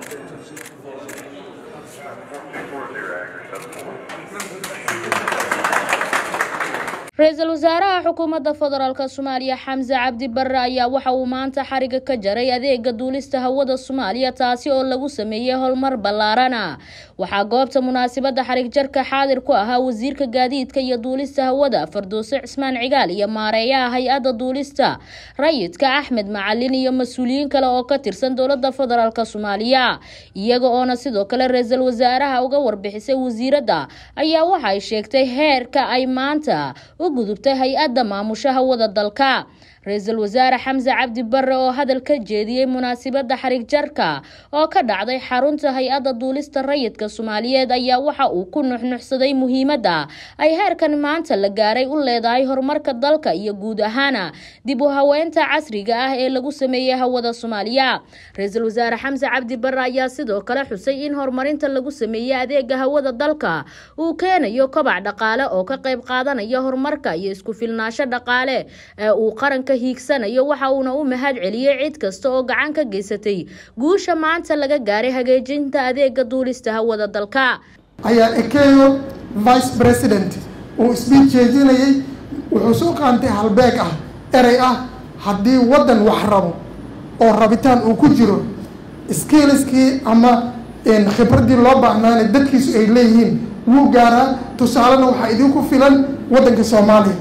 ra-iisul wasaaraha xukuumadda federaalk soomaaliya xamse cabdi barre ayaa waxa uu maanta xariga ka jaray adeega duulista hawada soomaaliya taasi oo lagu sameeyey howlmar ballaarana waxaa goobta munaasabadda xarig jarka xaadir ku ahaa wasiirka gaadiidka iyo duulista hawada fardoose cismaan cigaal iyo maareeyaha hay-adda duulista rayidka axmed macalin iyo mas-uuliyiin kale oo ka tirsan dowladda federaalk soomaaliya iyaga oona sidoo kale ra-iisul wasaaraha uga warbixisay wasiiradda ayaa waxay sheegtay heerka ay maanta u gudubtay hay-adda maamusha hawada dalka ra-iisul wasaare xamse cabdi barre oo hadal ka jeediyey munaasabadda xarig jarka oo ka dhacday xarunta hay-adda duulista rayidka soomaaliyeed ayaa waxa uu ku nuxnuxsaday muhiimadda ay heerkan maanta la gaaray u leedahay horumarka dalka iyo guud ahaana dib u haweynta casriga ah ee lagu sameeyey hawada soomaaliya ra-iisul wasaare xamse cabdi barre ayaa sidoo kale xusay in horumarinta lagu sameeyey adeega hawada dalka uu keenayo kobac dhaqaale oo ka qayb qaadanaya horumarka iyo isku filnaasho dhaqaale ee uu qaranka hiigsanayo waxa uuna u mahad celiyey cid kasta oo gacan ka geysatay guusha maanta laga gaaray hagaajinta adeega duulista hawada dalka ayaa ekeyo vice president uu isbiid jeedinayay wuxuu soo qaantay halbeeg ah erey ah haddii waddan wax rabo oo rabitaan uu ku jiro skiliskii ama khibraddii loo baahnaana dadkiisu ay leeyihiin wuu gaaraa tusaalena waxaa idinku filan waddanka soomaaliya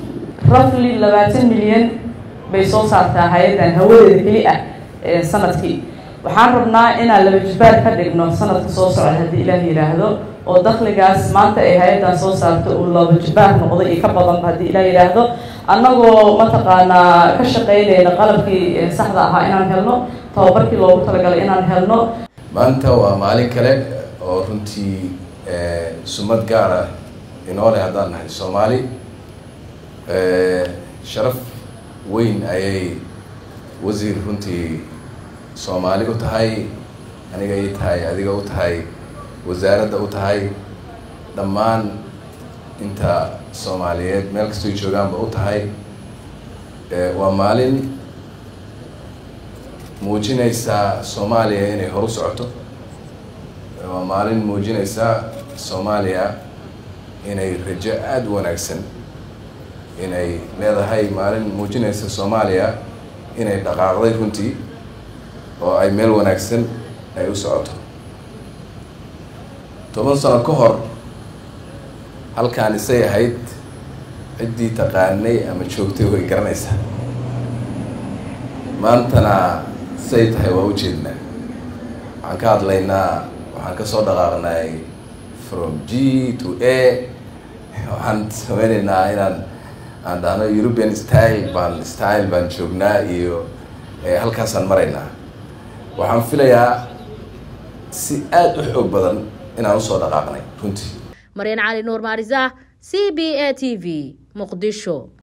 rafli labaatan milyan bay soo saartaa hay-addan hawadeeda keli ah sanadkii waxaan rabnaa inaan laba jibbaar ka dhigno sanadka soo socda haddii ilaah yidhaahdo oo dakligaas maanta ay hay-addan soo saarto uu laba jibbaar noqdo iyo ka badanba haddii ilaah yidhaahdo annagoo mataqaanaa ka shaqaynayna qalabkii saxda ahaa inaan helno tababarkii loogu talagalay inaan helno maanta waa maalin kale oo runtii sumad gaar ah inoo leh haddaan nahay soomaali sharaf weyn ayay wasiir runtii soomaali u tahay aniga ii tahay adiga u tahay wasaaradda u tahay dhammaan inta soomaaliyeed meel kastoy joogaanba u tahay waa maalin muujinaysaa soomaaliya inay horu socoto waa maalin muujinaysaa soomaaliya inay rajo aada u wanaagsan inay leedahay maalin muujinaysa soomaaliya inay dhaqaaqday runtii oo ay meel wanaagsan ay u socoto toban sano ka hor halkaan isay ahayd ciddii taqaanay ama joogtay way garanaysaa maantana say tahay waa ujeednaa waxaan ka hadlaynaa waxaan kasoo dhaqaaqnay from g to a waxaan sameynaynaa inaan aan dhahno european style baan style baan joognaa iyo halkaasaan maraynaa waxaan filayaa si aada u xoog badan inaan usoo dhaqaaqnay runtii maryan cali nuur maarisa c b a t v muqdisho